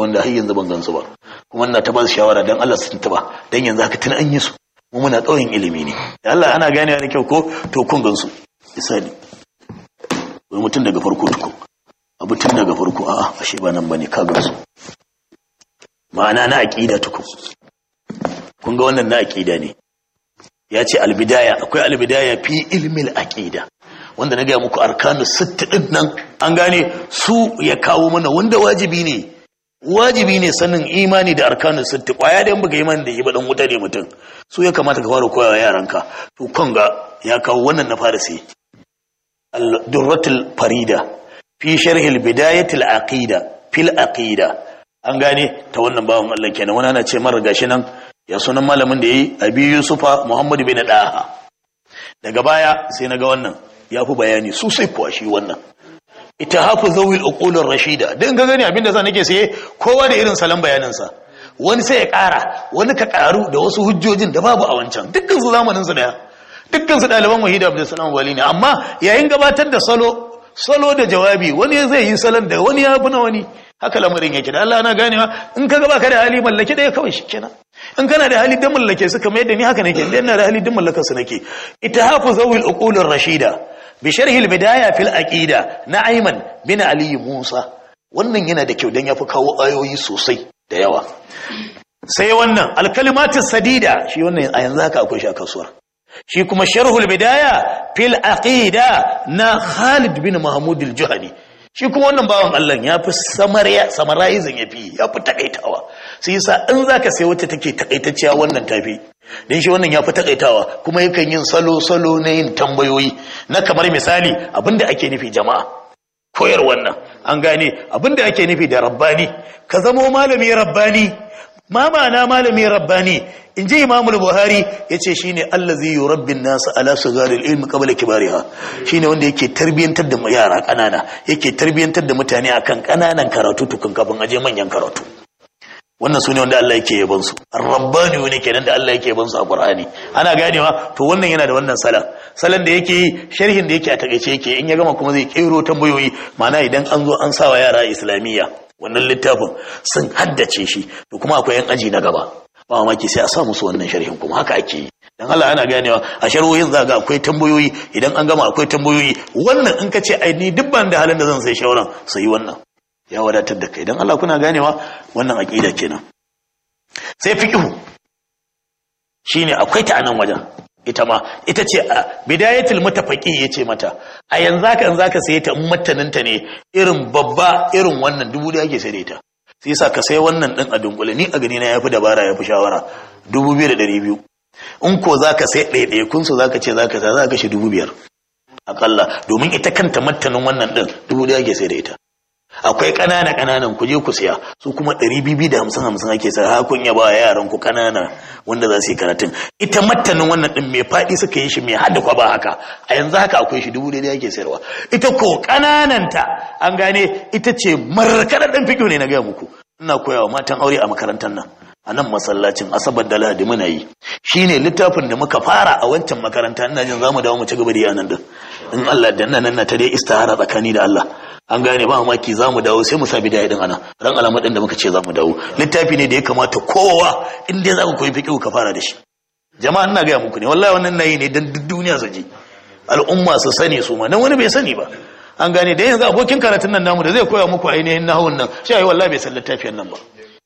wanda har yanzu ban gansu ba kuma ina ta ba su shawara dan Allah su tuntuba dan yanzu haka tun an yi su mu muna ƙauyen ilimi ne da Allah ana ganewa da kyau ko to kun gansu misali wai mutum daga farko tukun abu tun daga farko a'a ashe ba nan bane ka gansu ma'ana na aqida tukun kun ga wannan na aqida ne ya ce albidaya akwai albidaya fi ilmil aqida wanda na gaya muku arkanu sitti din nan an gane su ya kawo mana wanda wajibi ne wajibi ne sanin imani da arkanu sitti kwaya da yan baka imani da yi ba dan wuta ne mutum su ya kamata ka fara koyawa yaranka to kan ga ya kawo wannan na fara sai al-durratul farida fi sharh al-bidayatil aqida fil aqida an gane ta wannan bawan Allah kenan wani ana ce mara gashi nan ya sunan malamin da yayi abi yusufa muhammad bin daha daga baya sai naga wannan ya fi bayani sosai kuwa shi wannan ita hafi zawil uqulur rashida dan ga gani abinda za nake saye kowa da irin salon bayaninsa wani sai ya ƙara wani ka ƙaru da wasu hujjojin da babu a wancan dukkan su zamanin su daya dukkan su ɗaliban wahida abdulsalam wali ne amma yayin gabatar da salo salo da jawabi wani zai yi salon da wani ya fi na wani haka lamarin yake da Allah na ganewa in ka gaba ka da hali mallake ɗaya kawai shi kenan in kana da hali dan mallake su kamar yadda ni haka nake idan ina da hali dan mallakar su nake ittihafu zawil uqulir rashida bi sharhi al bidaya fil aqida na ayman bin ali musa wannan yana da kyau dan yafi kawo ayoyi sosai da yawa sai wannan al kalimatus sadida shi wannan a yanzu haka akwai shi a kasuwar shi kuma sharhul bidaya fil aqida na Khalid bin Mahmud al-Juhani shi kuma wannan bawan Allah ya fi samariya samarizing ya fi ya fi takaitawa sai yasa in zaka sai wacce take takaitacciya wannan tafi dan shi wannan ya fi takaitawa kuma yakan yin salo salo na yin tambayoyi na kamar misali abinda ake nufi jama'a koyar wannan an gane abinda ake nufi da rabbani ka zamo malami rabbani ma ma'ana malami rabbani in ji imamul buhari ya ce shi ne allazi yi rabbin nasu ala su gari ilmi kabala kibariha shi ne wanda yake tarbiyyantar da yara ƙanana yake tarbiyyantar da mutane akan ƙananan karatu tukun kafin aje manyan karatu wannan su ne wanda Allah yake yaban su rabbani ne kenan da Allah yake yaban su a Qur'ani ana ganewa to wannan yana da wannan salan salan da yake yi sharhin da yake a takeice yake in ya gama kuma zai kero tambayoyi ma'ana idan an zo an sawa yara islamiyya wannan littafin sun haddace shi to kuma akwai yan aji na gaba ba mamaki sai a sa musu wannan sharhin kuma haka ake yi dan Allah ana ganewa a sharhohin za ga akwai tambayoyi idan an gama akwai tambayoyi wannan in ka ce ai ni duk ban da halin da zan sai shawaran sai wannan ya wadatar da kai dan Allah kuna ganewa wannan aqida kenan sai fiqhu shine akwai ta anan wajen ita ma ita ce a bidayatul mutafaqi yace mata a yanzu haka in zaka saye ta in mattaninta ne irin babba irin wannan dubu da ake sai ta sai yasa ka sai wannan din a dunkule ni a gani na yafi dabara yafi shawara dubu biyu da ɗari biyu in ko zaka sai ɗaiɗaya kun so zaka ce zaka sa zaka shi dubu biyar akalla domin ita kanta mattanin wannan din dubu da ake sai da ita akwai ƙanana ƙananan ku je ku siya su kuma ɗari bibi da hamsin hamsin ake sa hakun ya ba yaran ku ƙanana wanda za su yi karatun ita mattanin wannan ɗin mai faɗi suka yi shi mai hada kwaba haka a yanzu haka akwai shi dubu daidai ake sayarwa ita ko ƙanananta an gane ita ce markaɗar ɗan fiƙo ne na gaya muku ina koyawa matan aure a makarantar nan a nan masallacin asabar da lahadi muna yi shine littafin da muka fara a wancan makaranta ina jin zamu dawo mu ci gaba da yanan din in Allah da nan nan ta dai istihara tsakani da Allah an gane ba mamaki za mu dawo sai mu sa bidaya din ana ran alamar din da muka ce za mu dawo littafi ne da ya kamata kowa in dai za ku koyi fiqh ka fara da shi jama'a ina gaya muku ne wallahi wannan nayi ne dan duk duniya su ji al'umma su sani su ma nan wani bai sani ba an gane da yanzu abokin karatun nan namu da zai koya muku ainihin nahawun nan shi ayi wallahi bai san littafin nan ba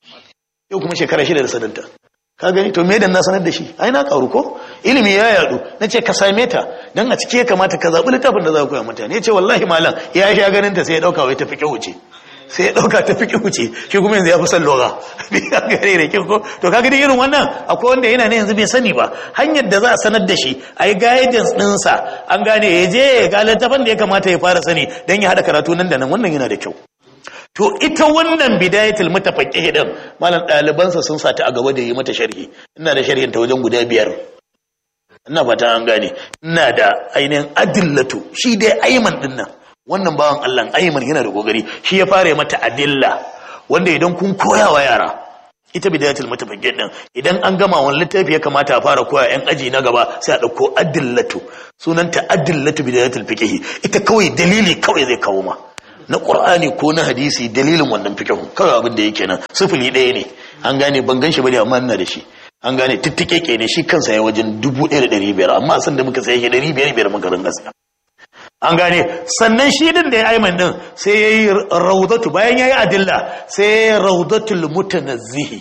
yau kuma shekara shida da sadanta ka gani to me dan na sanar da shi ai na karu ko ilimi ya yadu nace ka same ta dan a cike ya kamata ka zabi littafin da za ka koya mutane yace wallahi malam ya sha ganin ta sai ya dauka wai ta fike wuce sai ya dauka ta fike wuce shi kuma yanzu ya fi son lugha bi ka gare da kin ko to kaga irin wannan akwai wanda yana ne yanzu bai sani ba hanyar da za a sanar da shi ai guidance din sa an gane ya je ga littafin da ya kamata ya fara sani dan ya hada karatu nan da nan wannan yana da kyau to ita wannan bidayatul mutafaqqih din malam ɗalibansa sun sata a gaba da yi mata sharhi ina da sharhin ta wajen guda biyar ina fata an gane ina da ainihin adillatu shi dai ayman din nan wannan bawan Allah ayman yana da gogari shi ya fara mata adilla wanda idan kun koya wa yara ita bidayatul mutafaqqih din idan an gama wani littafi ya kamata a fara koya yan aji na gaba sai a dauko adillatu sunanta adillatu bidayatul fiqh ita kawai dalili kawai zai kawo ma na qur'ani ko na hadisi dalilin wannan fiqhun kawai abin da yake nan sifili ɗaya ne an gane ban gan shi bane amma ina da shi an gane tittike ne shi kansa ya wajen dubu ɗaya da ɗari biyar amma san da muka saye shi ɗari biyar biyar muka ringa saya an gane sannan shi din da ya aiman din sai ya yi raudatu bayan ya yi adilla sai ya yi raudatul mutanazzihi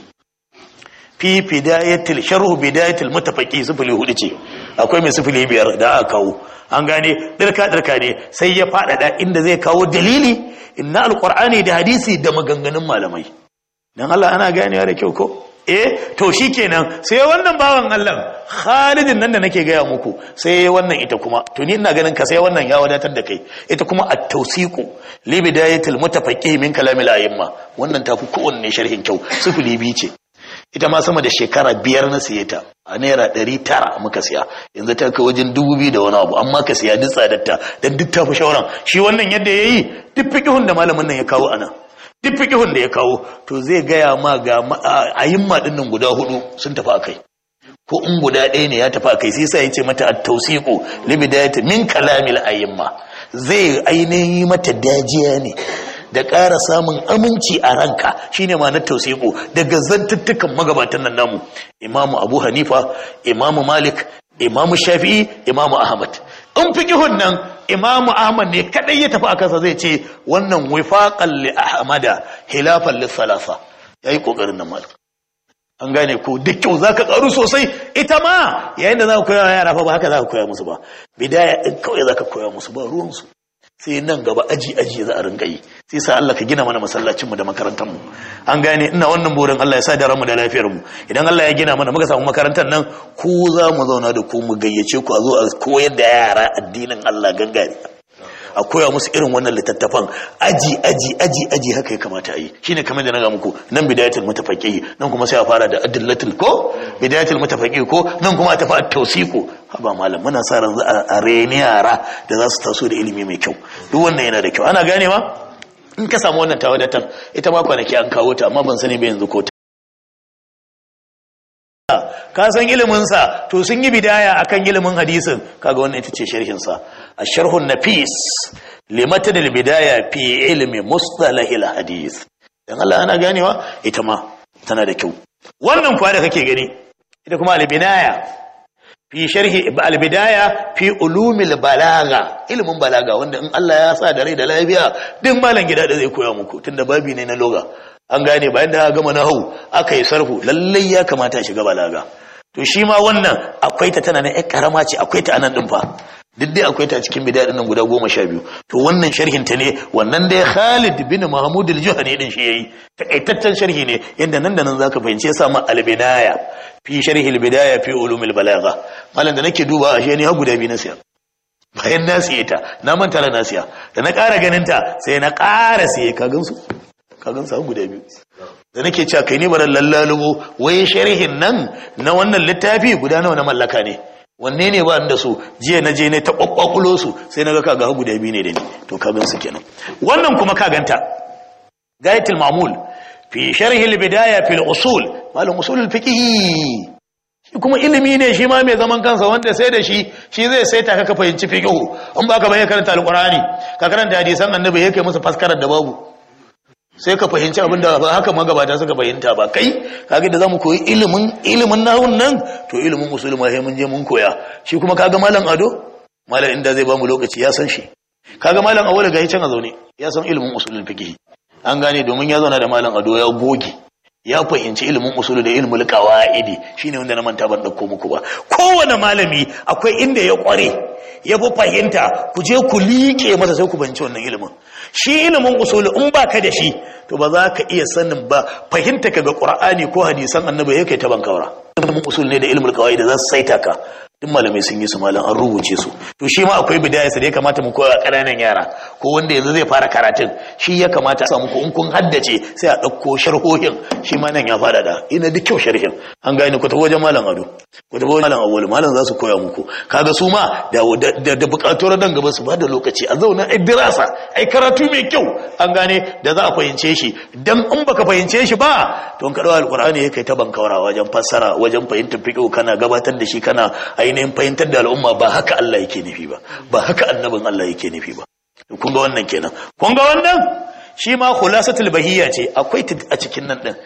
fi bidayatil sharhu bidayatil mutafaqi sifili hudu ce akwai mai sifili biyar da aka kawo an gane dirka dirka ne sai ya faɗaɗa inda zai kawo dalili inna alqur'ani da hadisi da maganganun malamai dan Allah ana ganewa da kyau ko eh to shikenan sai wannan bawan Allah Khalidin nan da nake gaya muku sai wannan ita kuma to ni ina ganin ka sai wannan ya wadatar da kai ita kuma at-tawsiqu li bidayatil mutafaqih min kalamil a'imma wannan tafi kowanne sharhin kyau sifili bi ce ita ma sama da shekara biyar na siye ta a naira ɗari tara muka siya yanzu ta kai wajen dubu biyu da wani abu amma ka siya duk tsadarta don duk tafi shauran shi wannan yadda ya yi duk fiƙihun da malamin nan ya kawo ana duk fiƙihun da ya kawo to zai gaya ma ga ayimma ɗin nan guda hudu sun tafi a kai ko in guda ɗaya ne ya tafi a kai sai sa ya ce mata at-tawsiqu li bidayati min kalamil ayimma zai ainihin mata dajiya ne da ƙara samun aminci a ranka shine ma na tausiku daga zantuttukan magabatan nan namu imamu abu hanifa imamu malik imamu shafi'i imamu ahmad in fiqihun nan imamu ahmad ne kadai ya tafi a kansa zai ce wannan wifaqan li ahmada hilafan li salasa yayi kokarin nan malik an gane ko duk kyau zaka karu sosai ita ma yayin da zaka koya yara fa ba haka zaka koya musu ba bidaya din kawai zaka koya musu ba ruwan su sai nan gaba aji aji za a rinka yi sai sa Allah ka gina mana masallacinmu da makarantarmu an gane ina wannan burin Allah ya sa da ranmu da lafiyar mu idan Allah ya gina mana muka samu makarantar nan ku za mu zauna da ku mu gayyace ku a zo a koyar da yara addinin Allah gangare a koya musu irin wannan littattafan aji aji aji aji haka ya kamata a yi shine kamar da na ga muku nan bidayatul mutafaqi nan kuma sai a fara da adillatul ko bidayatul mutafaqi ko nan kuma a tafi at-tawsiqu haba malam muna sa ran a reni yara da za su taso da ilimi mai kyau duk wannan yana da kyau ana gane ma in ka samu wannan tawadatan ita ma kwanaki an kawo ta amma ban sani ba yanzu ko ta ka san iliminsa to sun yi bidaya akan ilimin hadisin kaga wannan ita ce sharhinsa a sharhun nafis limata da bidaya fi ilmi mustalahil hadis dan Allah ana ganewa ita ma tana da kyau wannan kuwa da kake gani ita kuma albidaya fi sharhi albidaya fi ulumil balaga ilimin balaga wanda in Allah ya sa da rai da lafiya duk malam gida da zai koya muku tunda babi ne na loga an gane bayan da gama na hau aka yi sarfu lallai ya kamata shiga balaga to shi ma wannan akwai ta tana na ƴan karama ce akwai ta anan din fa duk dai akwai ta cikin bidaya nan guda goma sha biyu to wannan sharhin ta ne wannan dai Khalid bin Mahmud al-Juhani din shi yayi takaitaccen sharhi ne yanda nan da nan zaka fahimce sa ma al-bidaya fi sharhi al-bidaya fi ulum al-balagha malam da nake duba ashe ne ha guda biyu na siya bayan na siye ta na manta da na siya da na ƙara ganin ta sai na ƙara siye ka gansu ka gansu guda biyu da nake cewa kai ne baran lallalubo wai sharhin nan na wannan littafi guda nawa na mallaka ne wanne ne ba da su jiya na je ne ta kwakwakulo su sai na ga kaga guda biyu ne da ni to ka gansu kenan wannan kuma ka ganta gayatul mamul fi sharhi al-bidaya fil usul malam usul al-fiqh shi kuma ilimi ne shi ma mai zaman kansa wanda sai da shi shi zai sai ta ka fahimci fiqh in ba ka bayyana karanta al-qur'ani ka karanta hadisan annabi yake musu faskarar da babu sai ka fahimci abin da ba haka magabata suka fahimta ba kai kaga da zamu koyi ilimin ilimin nahun nan to ilimin usul ma sai mun je mun koya shi kuma kaga malam ado malam inda zai bamu lokaci ya san shi kaga malam awala ga can a zaune ya san ilimin usulul fiqh an gane domin ya zauna da malam ado ya goge ya fahimci ilimin usulu da ilimin qawaidi shine wanda na manta ban dauko muku ba kowane malami akwai inda ya kware ya fi fahimta ku je ku liƙe masa sai ku fahimci wannan ilimin shi ilimin usulu in baka da shi to ba za ka iya sanin ba fahimta ka ga qur'ani ko hadisan annabi yake ta bankawara ilimin usul ne da ilimin qawaidi za su saita ka duk malamai sun yi su malam an rubuce su to shi ma akwai bidaya sa da ya kamata mu koya ƙananan yara ko wanda yanzu zai fara karatun shi ya kamata a samu ko in kun haddace sai a ɗauko sharhohin shi ma nan ya fara da ina duk kyau sharhin an gane ku tafi wajen malam ado ku tafi wajen malam awwal malam za su koya muku kaga su ma da da buƙatuwar nan gaba su ba da lokaci a zauna ai dirasa ai karatu mai kyau an gane da za a fahimce shi dan in baka fahimce shi ba to in ka dawo alqur'ani yake ta bankawara wajen fassara wajen fahimtar fiqh kana gabatar da shi kana ainihin fahimtar da al'umma ba haka Allah yake nufi ba ba haka annabin Allah yake nufi ba kun ga wannan kenan kun ga wannan shi ma khulasatul bahiyya ce akwai a cikin nan din